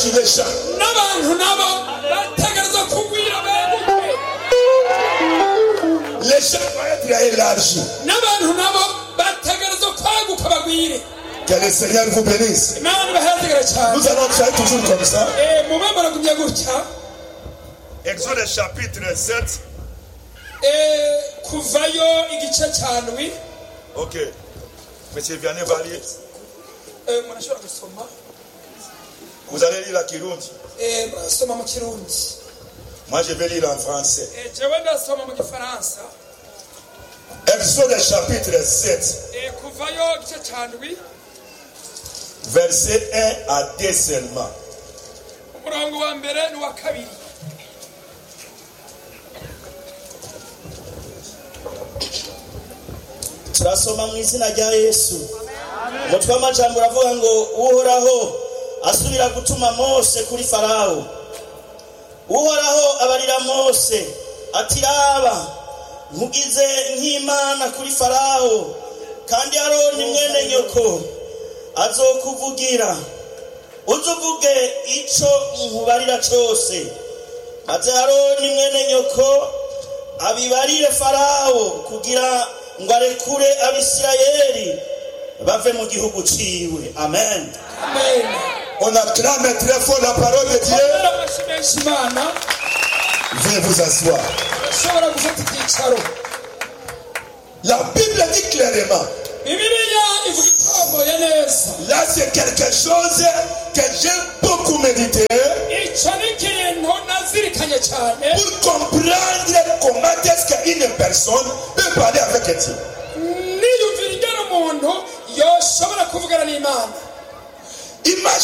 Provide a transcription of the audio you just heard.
élargi les champs. n'abantu nabo bategereza kugwira beguke Les champs doivent être élargis. n'abantu nabo bategereza kwaguka bagwire Que le Seigneur vous bénisse. imana ibaheregere cyane Nous allons faire toujours comme ça. Eh, mube muragumya gutya Exode chapitre 7. Eh, kuvayo igice cya ndwi Ok. Monsieur Vianney Valier, Eh, murashobora gusoma vous allez lire la Kirundi. Eh, murasoma mu kirundi Moi, je vais lire en français. Eh, jewe ndasoma mu gifaransa Exode chapitre 7, Eh, kuvayo igice cya ndwi verset 1 à 2 seulement. umurongo wa mbere n'uwa kabiri turasoma mu izina rya yesu umutwe w'amajambo uravuga ngo uhoraho asubira gutuma mose kuri farawo uhoraho abarira mose ati raba nkugize nk'imana kuri farawo kandi aroni mwene nyoko azokuvugira uze uvuge ico nkubarira cose maze aroni mwene nyoko abibarire farawo kugira ngo arekure abisirayeli bave mu gihugu ciwe amen amen On acclame très fort la parole de Dieu. rero amashyi menshi imana Veuillez vous asseoir. ushobora gufata icyicaro La Bible dit clairement, bibiliya ivuga itomboye neza là c'est quelque chose que j'ai beaucoup médité icyo ni ikintu nazirikanye cyane pour comprendre comment est-ce qu'une personne peut parler avec Dieu. niyumvira ingana umuntu yoshobora kuvugana n'imana Imagine